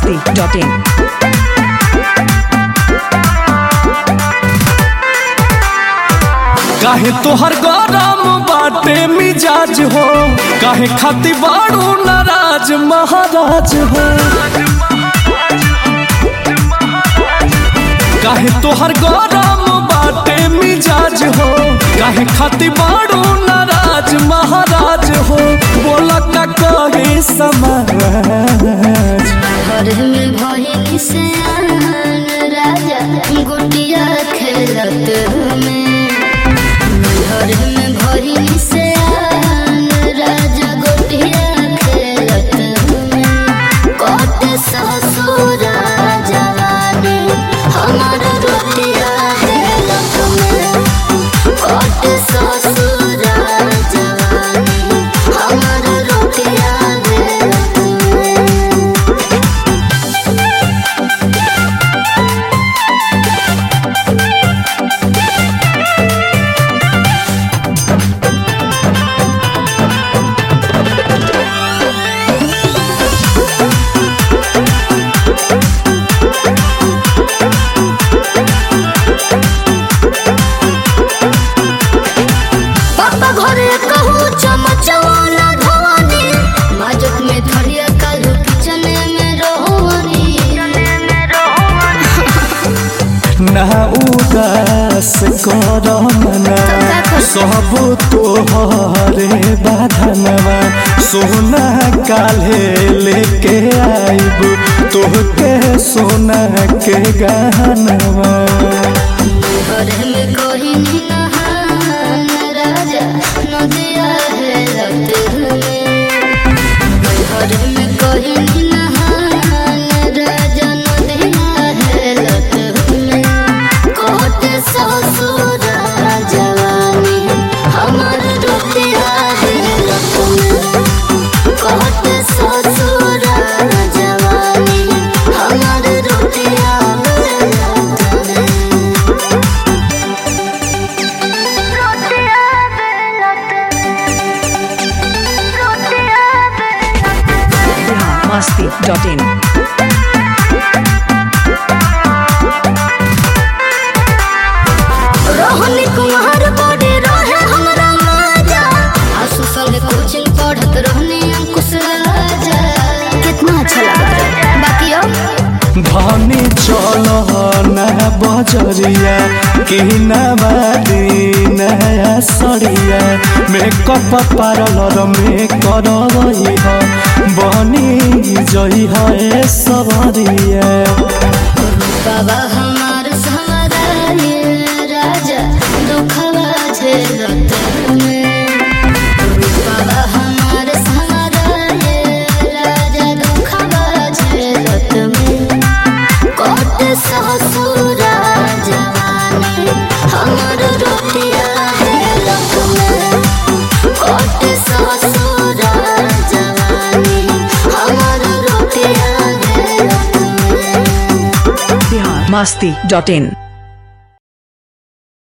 masti.in. काहे तोहर गरम बाटे मिजाज हो काहे खाती बाड़ू नाराज महाराज हो काहे तोहर गरम बाटे मिजाज हो काहे खाती बाड़ू नाराज महाराज हो बोला का कहे समाज घर में भइल से आन राजा गुटिया खेलत में घर में भइल से आन राजा गुटिया खेलत में कट ससुर जवानी हमार रोटिया खेलत में कट ससुर जवानी हमार रोटिया खेलत में पापा घरे कहू चमचवाना धवानी माजक में थलिया कालू किचन में रोहनी ना उदास करमना सब तोहरे बाधनवा सोना काले लेके आइब तोहके सोना के गहनवा घरे में कोई नहान राजा नदिया है रक्त में घरे में कोई नहान राजा नदिया है रक्त में कोट ससुर जवानी हमार रोटिया है रक्त में कोट ससुर जवानी हमार रोटिया है रक्त में रोटिया बेलत रोटिया बेलत masti.in. रोहनी कुमार बड़े रहे हमरा माजा आसु साले कोचिंग पढ़त रहनी अंकुश राजा कितना अच्छा लगा बाकी अब धनी चल ना बजरिया कि नवादी नया सरिया मेकअप पार्लर में करवई ह बनी जई है सवरिया बाबा हमार सहारा ये राजा दुखवा झेलत में बाबा हमार सहारा ये राजा दुखवा झेलत में कोट ससुर जवानी हमार रोटिया हेलत में कोट ससुर जवानी हमार रोटिया हेलत में Bihar masti.in.